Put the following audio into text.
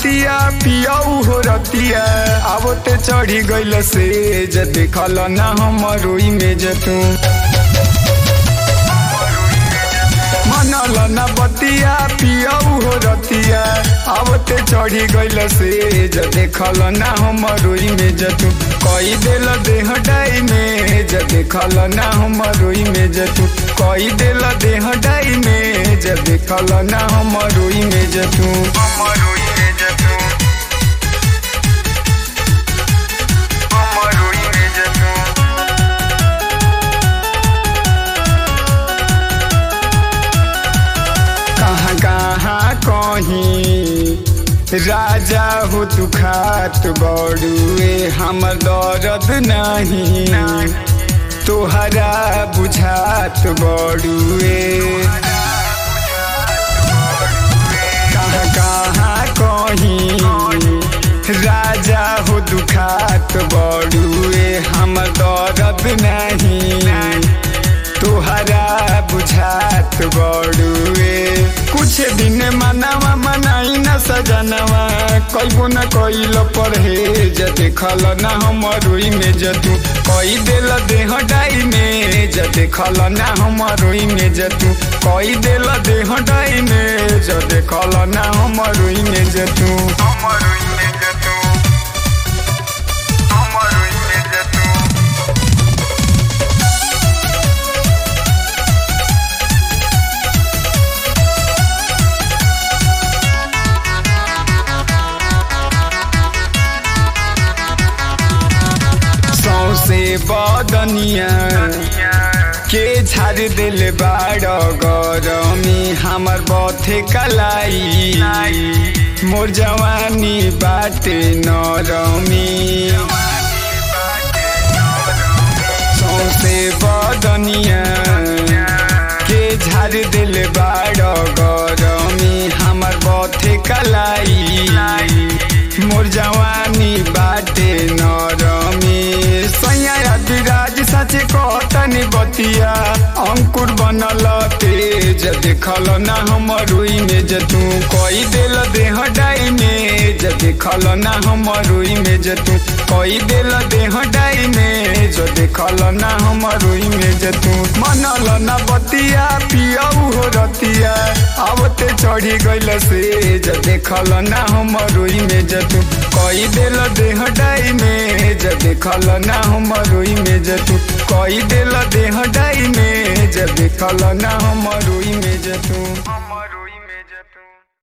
बतिया पियऊ हो रतिया अब ते चढ़ी गइल से ज देखल ना हमरो इमेज तू मनल न बतिया पियऊ हो रतिया अब ते चढ़ी गइल से ज देखल ना हमरो इमेज तू कई देल देह डाई में ज देखल ना हमरो इमेज तू कई देल देह डाई में ज देखल ना हमरो इमेज तू हमरो इमेज तू हमरो इमेज तू कहाँ कहाँ कहीं राजा हो तू खात बड़ुए हमर दर्द नहीं तोहरा बुझात बड़ुए कहाँ कहाँ कहीं राजा हो दुखात बड़ुए हमर दर्द नहीं तोहरा बुझात बड़ुए कुछ दिन मनावा मनाई न सजनवा कैबो न कैल परहेज देखल न हमरो इमेज तू कई देल देह डाई में ज देखल न हमरो इमेज तू कई देल देह डाई में ज देखल न हमरो इमेज तू हमरो इमेज तू हमरो इमेज तू सौसे बदनिया के झाड़ दिल बाड़ गरमी हमर बथे कलाई मोर जवानी बाटे नरमी सौसे बदनिया के झाड़ दिल बाड़ गरमी हमर बथे कलाई मोर जवानी बाटे नरमी सैया विराज सच कहतनी बतिया अंकुर बनल तेज देखल ना हमरो इमेज तू कई देल देह डाई में ज देखल ना हमरो इमेज तू कई देल देह डाई में ज देखल ना हमरो इमेज तू मनल ना बतिया पियऊ हो रतिया अब ते चढ़ी गइल से ज देखल ना हमरो इमेज तू कई देल देह डाई में ज देखल ना हमरो इमेज तू कई देल देह डाई में ज देखल ना हमरो इमेज तू हमरो